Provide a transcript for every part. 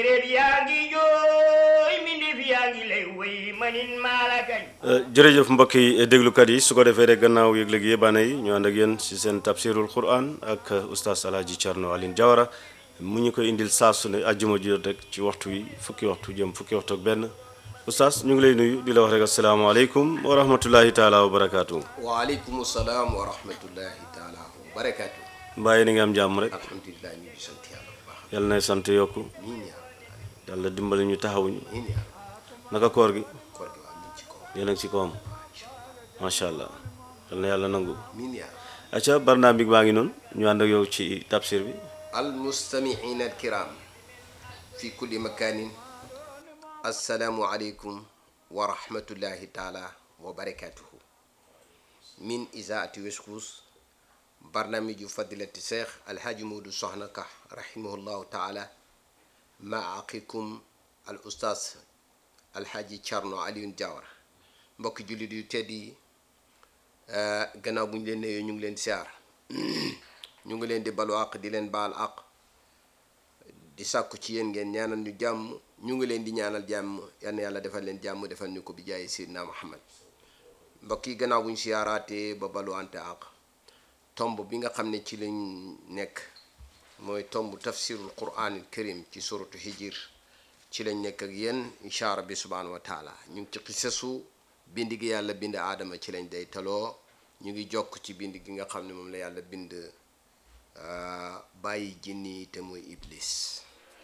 séeréer yaa ngi jooy mbindéef yaa ngi lay woy manin maala kañ jërëjëf mbokk yi déglukat yi su ko defee rek gannaaw yëgle gi yébaane yi ñu ànd ak yéen si seen tafsirul quran ak oustaz alhaji Thierno Aline Diawara mu ñu koy indil saa su ne àjjuma ji rek ci waxtu wi fukki waxtu jëm fukki waxtu ak benn oustaz ñu ngi lay nuyu di la wax rek asalaamaaleykum wa rahmatullahi taala wa barakaatu. waaleykum salaam wa rahmatullahi taala wa barakaatu. mbaa yéen a ngi am jàmm rek alhamdulilah ñu ngi sant yàlla bu baax. yàlla na sant yokku miin yaa yàlla dimbali ñu taxawuñu miin yaa naka koor gi koor gi waa ñu ngi ci kaw. yéen a ngi ci kawam macha allah yal na yàlla nangu. miin yaa acca barnaam bi baa ngi noonu ñu ànd ak yow ci tafsir bi almustamiina alkiram fi kulli makanin assalaamu aleykum wa rahmatullahi taala wa barakatuhu min isaati weskuus barnaamiju fadilati cheikh alhaaji moodu soxna ka rahimahullahu taala ma aqikum al ustaas alhaaji Thierno Alioune Diawara mbokki jullit yu tedd yi gannaaw bu ñu leen nuyoo ñu ngi leen siyaar ñu ngi leen di balu àq di leen baal àq di sàkku ci yéen ngeen ñaanal ñu jàmm ñu ngi leen di ñaanal jàmm yal na yàlla defal leen jàmm defal ñu ko bi jaay Seydina Muhammad mbokk yi gannaaw bu ñu siyaaraatee ba baluwante àq tomb bi nga xam ne ci lañ nekk mooy tomb tafsirul quranil karim ci suratu hijir ci lañ nekk ak yéen incha rabbi subhanahu wa taala ñu ngi ci xisasu bind gi yàlla bind aadama ci lañ day taloo ñu ngi jokk ci bind gi nga xam ne moom la yàlla bind bàyyi jinni te mooy iblis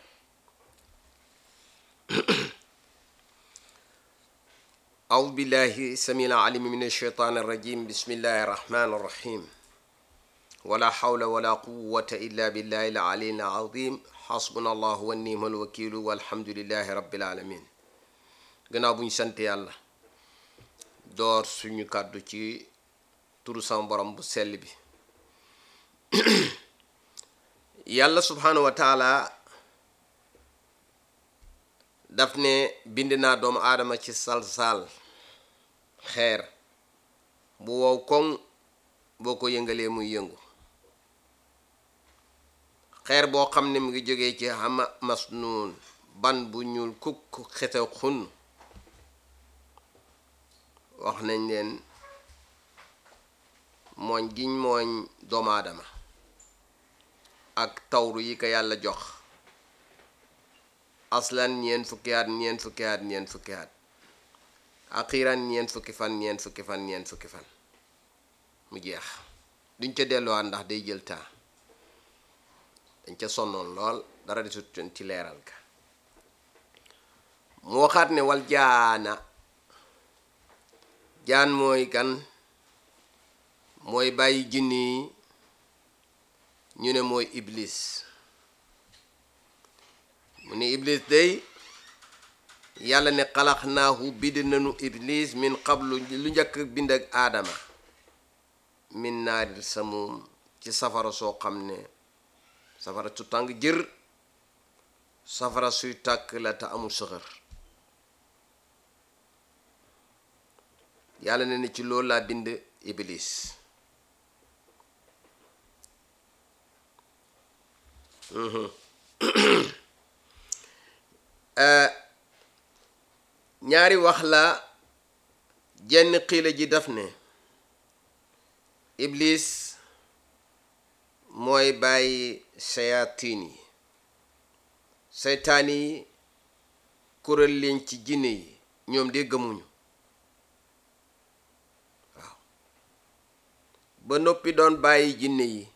أعوذ بالله السميع العليم من الشيطان الرجيم بسم الله الرحمن الرحيم ولا حول ولا قوة إلا بالله العلي العظيم حسبنا الله ونعم الوكيل والحمد لله رب العالمين gannaaw bu ñu sant yàlla door suñu kàddu ci turu sama borom bu sell bi yàlla subhanahu wa taala daf ne bind naa doomu aadama ci salsal xeer bu wow koŋ boo ko yëngalee muy yëngu xeer boo xam ne mu ngi jógee ci xama masnuun ban bu ñuul kukk xete xun wax nañ leen mooñ giñ mooñ doomu aadama ak tawru yi ko yàlla jox aslan ñeent fukki at ñeent fukki at ñeent fukki at axiran ñeent fukki fan ñeent fukki fan ñeent fukki fan mu jeex duñ ca delluwaat ndax day jël temps dañ ca sonnoon lool dara desut ci leeral ka mu waxaat ne wal jaana jaan mooy kan mooy bàyyi jinni yi ñu ne mooy iblis mu ne iblis day yàlla ne xalax naahu bind nañu iblis min qablu lu njëkk bind ak aadama min naaril samum ci safara soo xam ne safara su tàng jër safara suy tàkk la te amul sëxër yàlla ne ne ci loolu laa bind iblis ñaari wax la jenn xiila ji daf ne iblis mooy bàyyi sayatin yi seytaan yi kuréel leen ci jinne yi ñoom de gëmuñu waaw ba noppi doon bàyyi jinne yi